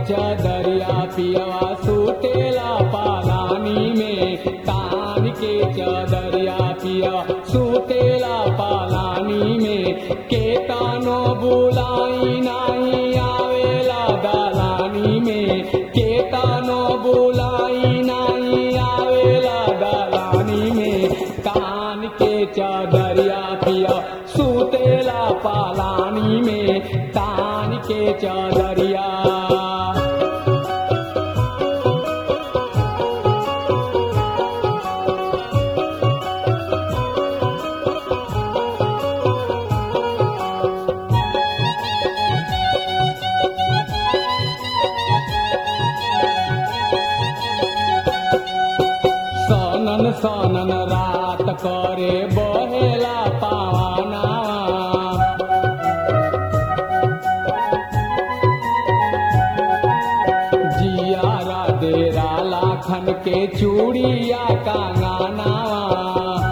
चदरिया पियवा सुतेला पालानी में तान के चदरिया पियवा सुतेला पालानी में केतानो बुलाई नाही आवेला दलानी में केतानो बुलाई नाही आवेला दलानी में तान के चदरिया पिया सुतेला पालानी में तान के चदरिया सनन सनन रात करे बहेला पावानावा जियारा डेरा लाखन के चूड़िया कांगानावा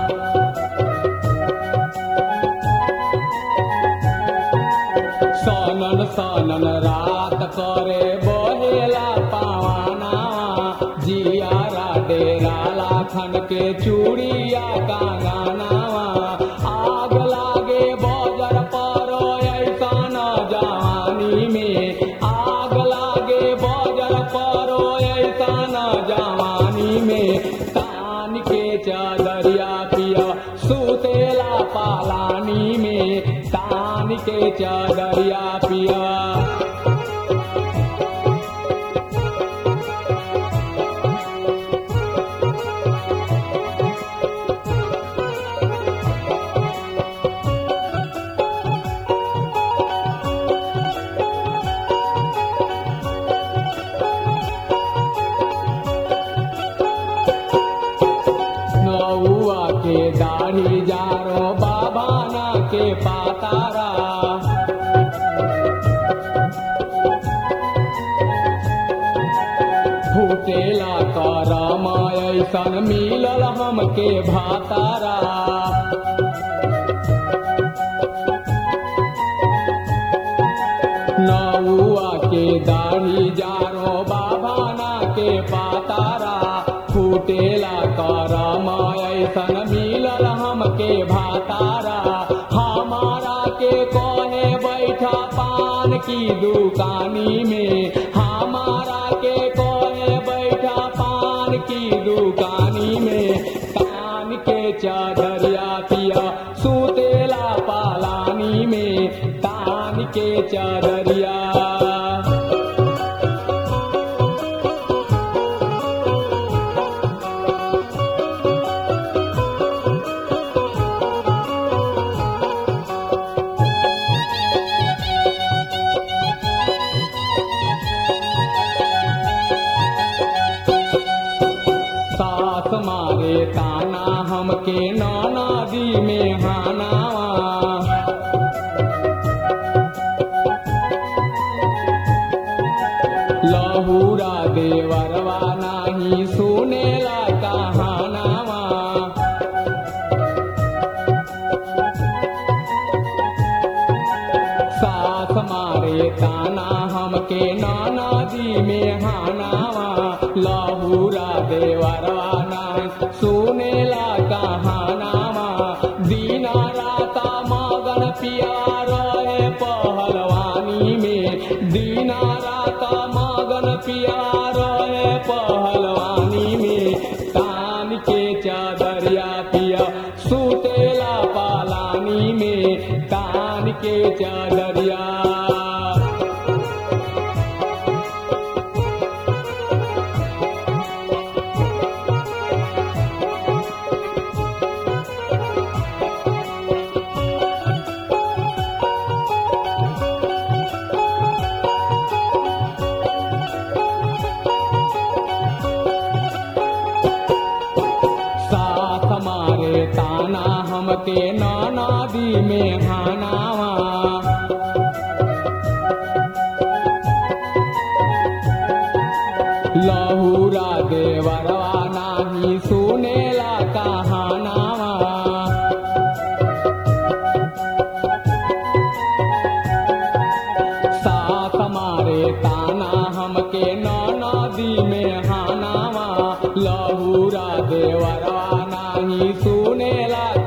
सनन सनन रात करे बहेला पावाना जियारा डेरा लाखन के चूड़िया कांगानावा आग लागे बजर पर ऐसन जवानी में आग लागे बजर पर ऐसन जवानी में तान के चदरिया पिया सुतेला पालानी में तान के चदरिया पिया नौआ के दाढ़ी जारो बाबाना के पातारा फूटेला करम ऐसन मिलल हमके भातारा नौआ के दाढ़ी जारो बाबाना के पातारा फूटेला करम ऐसन मिलल हमके भातारा हमारा के कहे बैठा पान की दुकानी में हमारा के कहे बैठा पान की दुकानी में कान के चदरिया पिया सुतेला पालानी में तान के चदरिया सास मारे ताना हमके नदी में हानावा लहूरा देवरवा नाही सुनेला कहानावा सास मारे ताना हमके नदी में हानावा लहूरा देवरवा ना सुनेला कहानावा दीना राता मगन पिया रहे पहलवानी में दीना राता मगन पिया रहे पहलवानी में तान के चदरिया पिया सुतेला पालानी में तान के चदरिया साथ मारे ताना हमके नदी में हानावा लहूरा देवरवा नाही सुनेला कहानावा साथ मारे ताना हमके लहूरा देवरवा नाही सुनेला